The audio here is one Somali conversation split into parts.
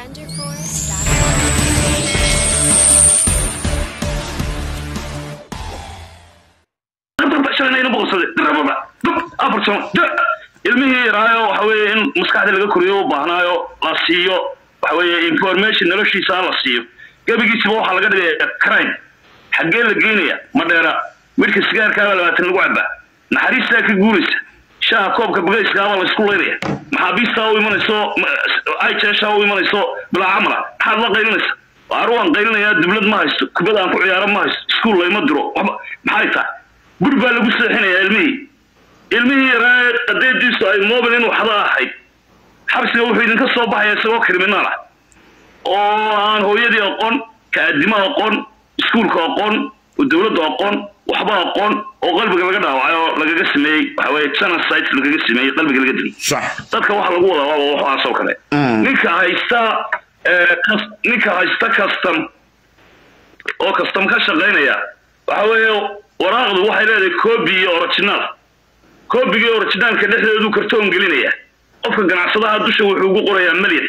ilmihii yaraayo waxa weeye in maskaxda laga koriyo u baahnaayo la siiyo waxa weeye information noloshiisa la siiyo gebigiisiba waxaa laga dhigaya crime xaggee la geynaya madheera midhka sigaarkaaba labaatan lagu cabaa naxariistaa ka guuraysa shaha koobka bagayskaaba la isku leynaya maxaabiistaa u imanayso ijeshaa u imanayso bilaa camala maxaad la qaylinaysa waar waan qaylinayaa dublad ma haysto kubad aan ku ciyaaro ma haysto iskuol layma diro waxba maxay tahay bur baa lagu seexinayaa ilmihii ilmihii yaraa qadeediisu ay mobil in waxda ahayd xabsiga wuxuu idinka soo baxaya isagoo kriminaal ah oo aan hooyadii aqoon kaadimo aqoon iskuulka aqoon oo dowladda aqoon waxba aqoon oo qalbiga laga dhaawacay oo lagaga sameeyey waxa weye genocide lagaga sameeyey qalbiga laga dilay dadka waxa lagu wadaa waaba waxaas oo kale ninka haysta ninka haysta custom oo custom ka shaqaynaya waxa weeye waraaqdu waxay leedahay copy iyo original copyga iyo originalka dhexdeedu kartoon gelinaya qofka ganacsadaha dusha wuxuu ugu qorayaa milyan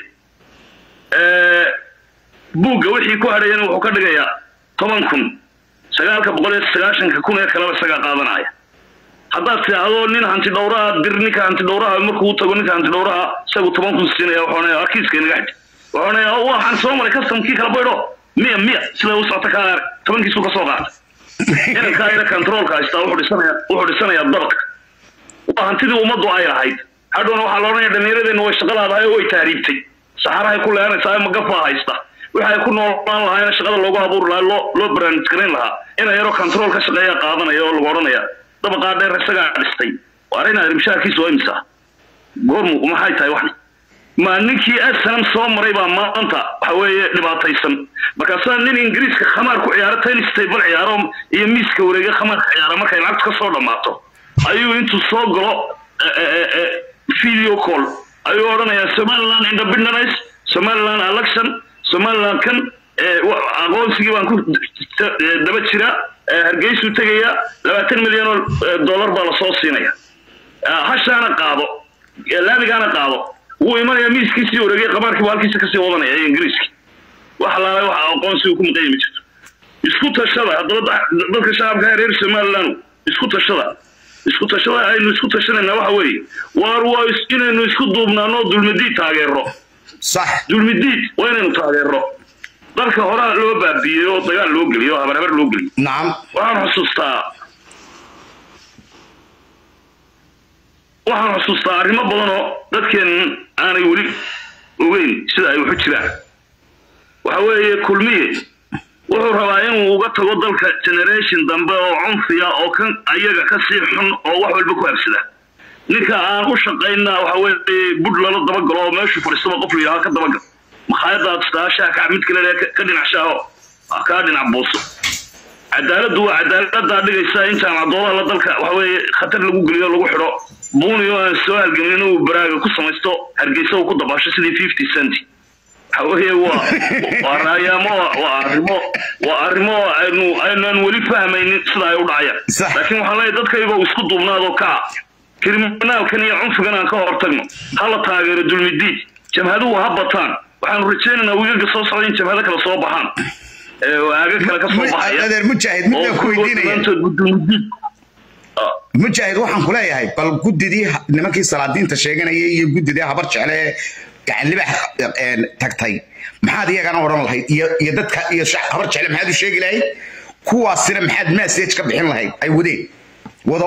buugga wixii ku hadhayana wuxuu ka dhigayaa toban kun sagaalka boqol iyo sagaashanka kun ee kaleba isagaa qaadanaya haddaad tidhaahdo nin hanti dhowraha dir ninka hanti dhowraha markuu u tago ninka hanti dhowraha isagu toban kun siinaya waxoonaya arkiiska inaga xidhi waxoonaya waxaan soo maray customkii kala baydho miya miya sida u socota kaa arag tobankiisu ka soo qaatay inankaa ina controolka haystaa wuxuu dhisanaya wuxuu dhisanayaa dabadka waa hantidii ummaddu ay lahayd hadhowna waxaa la odhanaya dhallinyaradeenna way shaqo laadahay oo way taariibtay saxarahay ku leeranaysaa magafaa haysta waxay ku noolaan lahaayna shaqada loogu abuuri lahaa loo loo barnaamij garayn lahaa ina yaroo control ka shaqeeya qaadanaya oo lagu odhanaya dabaqaa dheer isagaa dhistay waar inaad rimishaarkiisu waa imisa goormu maxay tahay waxni ma ninkii asanam soo maray baa maanta waxa weeye dhibaataysan markaasaa nin ingiriiska khamaar ku ciyaaro tennis table ciyaaro iyo miiska wareega khamaarka ciyaara markay lacagtu ka soo dhammaato ayuu intuu soo galo video call ayuu odhanayaa somaliland independence somaliland election somaliland kan aqoonsigii baan ku daba jira hargeysuu tegaya labaatan milyan oo dollar baa lasoo siinaya hashaana qaado laamigaana qaado wuu imanaya miiskiisii wareegay qabaarkiibu halkiisa kasii wadanaya ee ingiriiski wax laalay wax aqoonsigu ku maqanya ma jirto isku tashada haddaba dadka shacabka reer somaliland isku tashada isku tashada aynu isku tashanayna waxa weeye waar waa inaynu isku duubnaano dulmidiid taageero sax dulmidiid waa inaynu taageero dalka horaa loo baabiiyey oo dagaal loo geliyo oo habar habar loo geliyo nacam waxaan xusuustaa waxaan xusuustaa arrimo badan oo dadkeen aanay weli ogeyn sida ay waxu jiraan waxa weeye kulmiye wuxuu rabaa inuu uga tago dalka generation dambe oo cunfiya oo kan ayaga ka sii xun oo wax walba ku habsada ninka aan u shaqayna waxa weeye budh lala dabagalo oo meeshu fadhiistaba qof layahaa ka dabagal makhaayadaad istaashaa ka mid kale ka dhinac shaaho kaa dhinac buuso cadaaladdu waa cadaaladdaa dhigaysa in jaamacadoodaha la dalka waxa weeye khatar lagu geliyo lagu xidho buuni oo aan soo halgamin inuu baraaga ku samaysto hargeysa uu ku dabaasho sidii fifty cent waxa weeye waa waa raayaamo waa arrimo waa arrimo aynu aynaan weli fahmaynin sida ay u dhacayaan laakiin waxaan leeyahay dadkayga isku duubnaado kaa kriminaalkan iyo cunfigan aan ka hortagno hala taageero dulmidiid jamhaduhu ha bataan waxaanu rajaynaynaa wiigaga soo socda in jamhado kale soo baxaan waaga kale ka soo baxaya adeer mujaahid midaan ku weydiinaya dulmidiid mujaahid waxaan ku leeyahay bal guddidii nimankii salaadiinta sheeganayay iyo guddidii habar jecle ee gacan libax tagtay maxaad iyagana odhan lahayd iyo iyo dadka iyo habar jecle maxaad u sheegi lahayd kuwaasina maxaad message ka bixin lahayd ay wadeen wado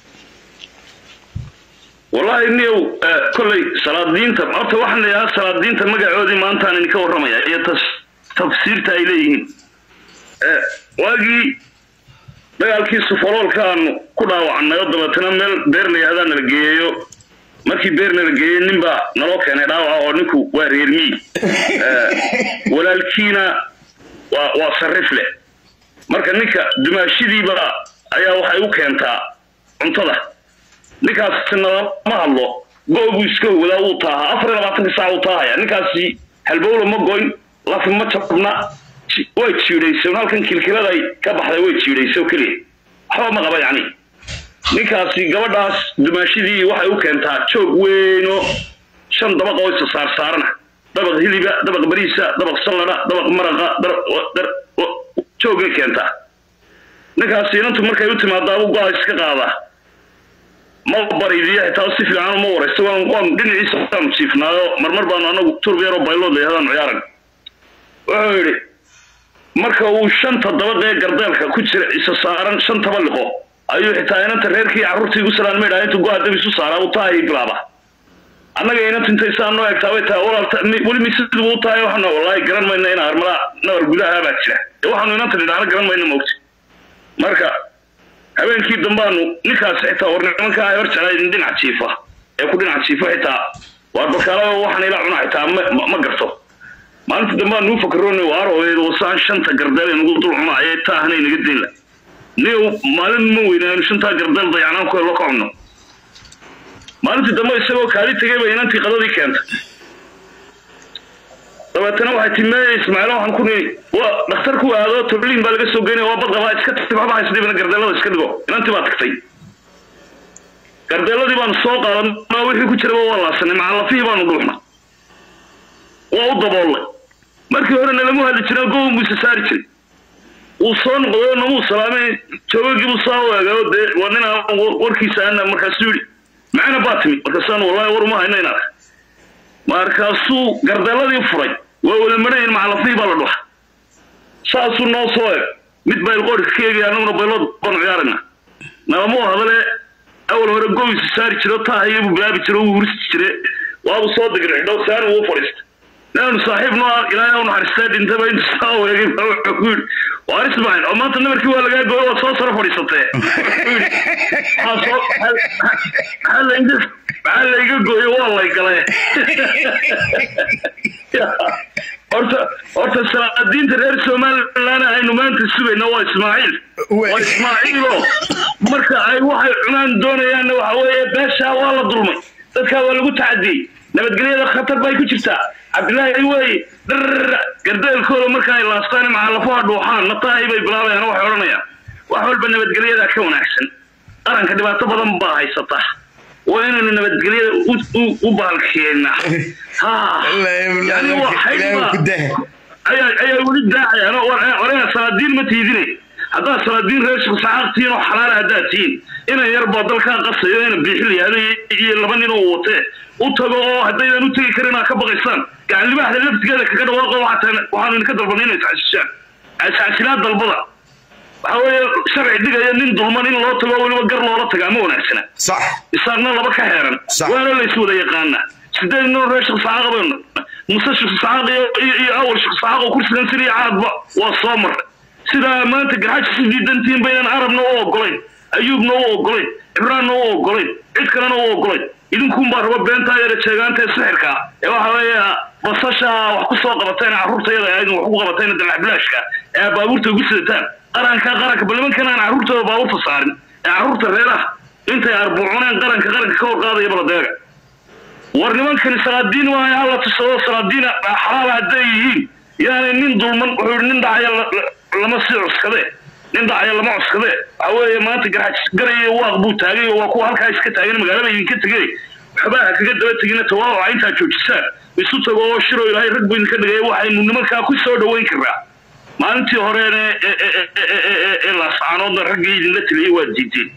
wallahi niyow kolley salaadiinta horta waxaan leeyahaa salaadiinta magacoodii maantaan idinka warramaya iyo tafsiirta ay leeyihiin waagii dagaalkii sufaloolka aanu ku dhaawacnay oo dabeetana meel beer la yihahdaa nala geeyeyo markii beer nala geeyey nin baa naloo keenay dhaawaca oo ninku waa reermiyi walaalkiina waa waa sarrif leh marka ninka dumaashidiiba ayaa waxay u keentaa cuntada ninkaasi nalama hadlo go-buu iska hogdaa wuu taahaa afar iyo labaatanka saac wuu taahaya ninkaasi halbowla ma goyn lafi ma jabna way jiidhaysay halkan kilkiladay ka baxday way jiidhaysay oo keliya waxba ma qaba yacni ninkaasi gabadhaas dumaashidii waxay u keentaa joog weyn oo shan dabaq oo isa saarsaarana dabaq hiliba dabaq bariisa dabaq sallada dabaq maraqa joogay keentaa ninkaas inantu markay u timaadaaba go-a iska qaadaa ma baridiya xitaa si fiican ma waraysto waan waan dhinaciisa waanu jiifnaayo marmar baanu anagu turbeero baylood leeyahdaan ciyaaran wuxuu yidhi marka uu shanta dabaqee gardeelka ku jira isa saaran shantaba liqo ayuu xitaa inanta reerkii carruurtii igu salaan maydhaa intuu go-a dab isu saaraa uu taahii bilaaba annaga inanta intay saa noo egtaa way tahay walaalta weli misiduu u tahay waxaana wallaahi garan mayna in armada nabar gudaha baa jira ee waxaanu inanta nidhaana garan mayna moogti marka habeenkii dambaanu ninkaas xitaa war nimankaa hor jeclay dhinac jiifa ee ku dhinac jiifa xitaa waa balkaala waxaan ila cunaa xitaa ma garto maalinta dambe aan nuu fakaroona waaroweed wasaan shanta gardeel nagu dul cunaaye taahna inaga daynla niyow maalin ma weynaanu shantaa gardeel dayacnaan ku helo ka cunno maalintii dambe isagoo kaali tegay bay inantii qadadii keentay dabeetana waxay timeeye ismaaciil waxaan ku nii waa dhakhtarku aado tobliin baa laga soo geynaya waa badqabaa iska tagtay waxba haysdhibina gardeelada iska dhigo inantii baa tagtay gardeeladii baanu soo qaadanaa wixii ku jiraba waa laasanay macallafihii baanu dhuuxna waa u daboollay markii hore nalamu hadli jira gobon buu isa saari jiray wuu soo noqday namuu salaamay joogagii buu saa u eegay dee waa nin aan warkiisa ana markaasuu yidhi macna baa timi markaasaan wallahi war uma hayno inaad markaasuu gardeeladii furay waa wada marayin macallafihii baa la dhuxa saasuu noo soo eeg mid baylqoorka ka eegaya annaguna baylood baanu ciyaarayna nalamu hadale awal hore gobisu saari jiro taahayabuu bilaabi jiro wuu hursi jire waabuu soo digray xidhow saani wuu fadhiistay naanu saaxiib noo ilaahay u naxariistaa dhintaba intu saa weegay baa wuxuu ku yidhi waar ismaaciil oo maanta nabarkii waa lagaa gooyo waad soo saro fadhiisatee maxaa layga gooyo waa lay galee horta horta salaadiinta reer somalilan aynu maanta sugayna waa ismaaciil waa ismaaciilo marka ay waxay cunaan doonayaanna waxa weeye beeshaa waa la dulmay dadkaa waa lagu tacadiyey nabadgelyada khatar bay ku jirtaa cabdilaahi wey dharr gardeelkooda marka ay laastaan macallafaha dhuuxaan nataahi bay bilaabayaan waxay odhanayaan wax walba nabadgelyada ka wanaagsan qaranka dhibaato badan baa haysata waa inaynu nabadgelyada u baalkeena ha yani ayaa weli daacayaan waraya salaadiin ma tiidine haddaad salaadiin reer shaqsaxaaq tihiin oo xalaala haddaad tihiin inan yar baa dalkaa qasayo ina biixil yahdo iyo laba nin oo watee u tago oo haddaydan u tegi karin aad ka baqaysaan gacan libaaxda laftigeeda kaga dhawaaqo waxaanu idinka dalbanay inay tacasishaan asasilaad dalbada waxa weeye sharci dhigaya nin dulman in loo tago weliba gar loola tagaa ma wanaagsana صح isaaqna laba ka heeran Sax. waana lays wada yaqaanaa sideed nin reer shaqsaxaaqa baynu muse shaqsaxaaq iyo iyo- iyo awal shaqsaxaaq oo kursigan siriya caadba waa soo maray sidaa maanta garxaji si diidantiin baynan arabna u ogolayn ayuubna u ogolayn cibraanna u ogolayn cid kalena u ogolayn idinkuunbaa raba beentaa yara jeegaanta ee sixirka ee waxa weeye basasha wax ku soo qabateen carruurtayada aydin wax ku qabateen dalacbilaashka ee baabuurta ugu sidataan qaranka qaranka bal nimankan aan carruurtooda baabuurta saarin ee carruurta reeraha intay arbuucuneen qaranka qaranka ka hor qaadaya baladeega war nimankani salaadiin waayo hala tusado salaadiina xalaala hadday yihiin yaani nin dulman wuxuu yidhi nin dhacaya la- la- lama sii cuskade nin dhacaya lama cuskade waxa weeye maanta garxaj garaya waaq buu taagay oo waa kuwa halkaa iska taagan magaalada idinka tegay waxbaa kaga daba tegina tawaawaca intaa joojisaan isu tago oo shiro ilaahay rag buu idinka dhigay waxaynu nimankaa ku soo dhoweyn karnaa maalintii horeene ee- ee- ee- ee- ee- ee- ee laascaanoodna raggii idinla teliyey waa diideen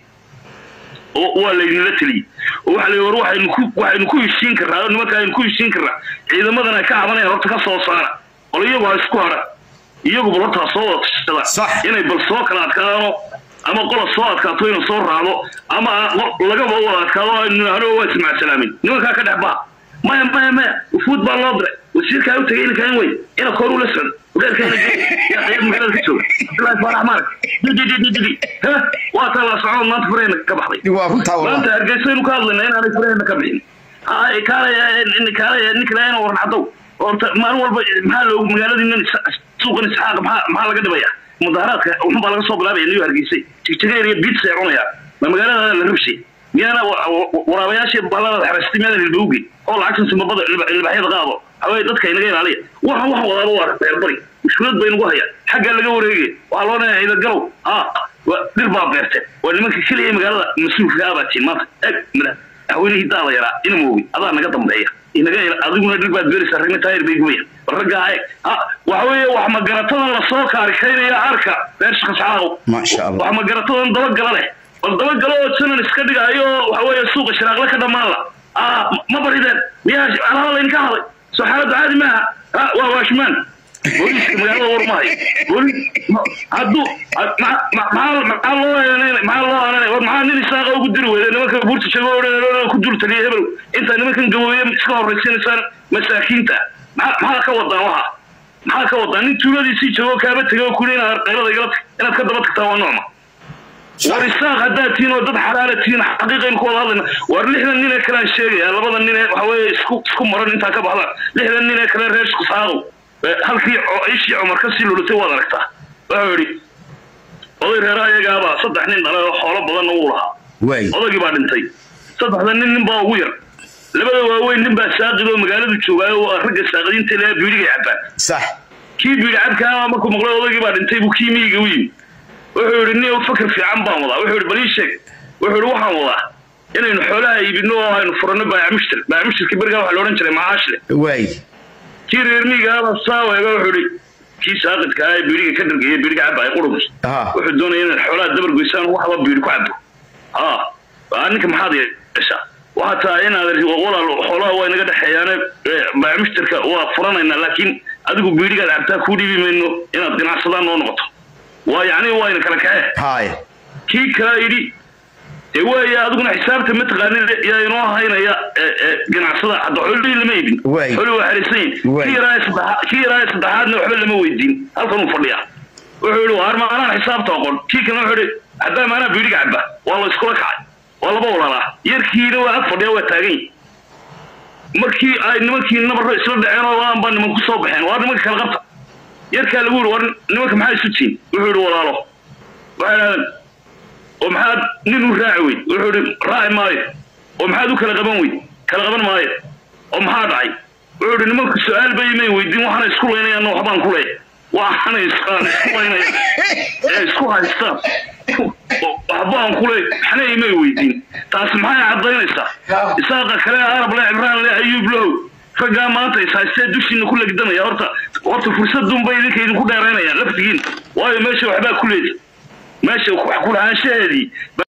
oo waa laydinla teliyey oo waxa la yidhi war waxaynu ku waxaynu ku heshiin karnaa oo nimanka aynu ku heshiin karnaa ciidamadan ay ka cabanayaan horta ka soo saara bal iyagu ha isku hara iyagu bal horta ha soo wada tashada Sax. inay bal soo kala adkaano ama qola soo adkaato inuu soo raacdo ama qol- lagaba wada adkaado aynu nidhaahno waa ismacsalaamin nimankaa ka dhex baha maya maya maya wufuud baa loo diray wasiirkaa u tagay inankaan wey ina koor ula socdo wareerkaana yaa qayb magaalada ka jooga abdullaahi faarax maarag dididididi ha waa taa la socod maanta fureyna ka baxday waa runtaa wallah maanta hargeysaynu ka hadlayna inaanay furaheenna ka bixin Ay, kaalaya kaalaya nin kale inuu warnaxdow horta maalin walba maxaa loogu magaaladiinan suuqan isxaaq maxaa maxaa laga dhibaya mudaharaadka wuxun baa laga soo bilaabaya niyo hargeysay jigjigeer iyo biits ay cunaya ma magaalada la rabshay miyaana wa- wa- waraabayaashii bahalada xarastay miyaadan hilbowgin oo lacagtan simabada ilbaxyada qaado hawee dadka inaga ilaaliya waxan wax wadaaba waa beerbari mushkilad bay nagu hayaan xaggaa laga wareegaya waxaa loo leeyahay ciidagalow ha waa dhir baa beerteen waa nimanka keliya magaalada mas-uulka ah baa tiin maanta eg mada haweenihii daada yaraa ina moogi adaa naga dambeeya inaga ila- adiguna dhir baad beeraysaa ragna taayir bay gubaya raggaa eeg ha waxa weeye wax magaratadan lasoo kaarikaynaya arka reer shaqascaaqow Masha Allah. wax magaratadan dabagala leh bal dabagalo oo janan iska dhigayo waxa weeye suuqa shiraaqle ka dhammaan la ah ma barideen miyaa alaaba laydinka haday soo xaaladdu caadi maaha ha waa waashmaan booliiska magaalada warmahay booliis ma- hadduu ma- ma- maxaa maxaa loo aananay maxaa loo aananay war maxaa nin isaaqa ugu diri weyday nimanka buurta joogo oo ku dul taliya hebel intaa nimankan gabooye iska horraysiinaysaan masaakiinta maxaa maxaa ka wadaan waxa maxaa ka wadaan nin tuuladiisii joogo kaaba tegay oo kuli inaad qaylada igala inaad ka daba tagtaa waa noocma war isaaq haddaad tihiin oo dad xalaala tihiin xaqiiqaynu ku wada hadlayna war lixdan nin ee kalean sheegaya labada nin ee waxa weeye isku isku maran intaa ka baxdaan lixdan nin ee kale reer shaqsaaqow halkii co- ishii cumar ka sii lulatay waad aragtaa wuxuu yidhi oday reeraha iyagaabaa saddex nin dhalay oo xoolo badanna uu lahaa waay odaygii baa dhintay saddexda nin nin baa ugu yar labada waaweyn nin baa saaqid oo magaaladu joogaayo waa ragga saaqidiinta ilaa biidhigay cabbaan sax kii biidhi cabkaa markuu maqlay odaygii baa dhintay buu kii miyiga u yimi wuxuu yidhi nin fakar fiican baan wadaa wuxuu yidhi bal ii sheeg wuxuu yidhi waxaan wadaa inaynu xoolaha iibino oo aynu furanno baayamushtir baayamushtirka berigaa waxa la odhan jiray macaashle waay kii reer miyigaaba saaweega wuxuu yidhi kii saaqidka ah ee biidhiga ka dhargaya biidhiga cabbaaya qurubus ha wuxuu doonaya inaad xoolaha dabar goysaan waxba biidhi ku cabbo ha waa ninka maxaad yeeshaa waxaa tahay inaad walaal xoolaha waa inaga dhexeeyaane baayamushtirka waa furanaynaa laakiin adigu biidhigaad cabtaa kuu dhiibi mayno inaad ganacsadaan noo noqoto waa yacni waa ina kala kace haay kii kalaa yidhi dee waaya adiguna xisaabta mataqaanin yaa inoo haynaya ee, ee, ganacsada hadda xoolihii lama iibin Waay. xoolihii waa xarisan yihin Waay. kii yaraa ee saddexa- kii yaraa ee saddexaadna waxba lama weydiin halkan uu fadhiya wuxuu yidhi waar maanaan xisaabta oqon kii kalena wuxuu yidhi haddaa maanaa biidhiga cabba waa la iskula kacay waa laba walaalaa yarkiina waa ag fadhiya waa taagan yihin markii ay nimankii nabarro isla dhaceen oo waan baa niman ku soo baxeen waar nimanka kala qabta yarkaa lagu yidhi war nimanka maxaa isu tihin wuxuu yidhi walaalo waxay idhahdeen oo maxaad nin u raaci weyd wuxuu ihi raaci maayo oo maxaad u kala qaban weyd kala qaban maayo oo maxaa dhacay wuxuu ihi nimanku su-aal bay imay weydiin waxaana isku laynayaan waxbaan ku leey waxaana isqaan isku laynayaan ee isku haystaan waxbaan ku leey maxna imay weydiin taasi maxay caddaynaysaa isaaqa kale arab le cibraan le ayuub low raggaa maanta is haystee dushiina ku legdanaya horta horta fursadunbay idinka idinku dheeraynayaan laftigiin waayo meesha waxbaa ku leedi meesha wax ku lahaanshaheedii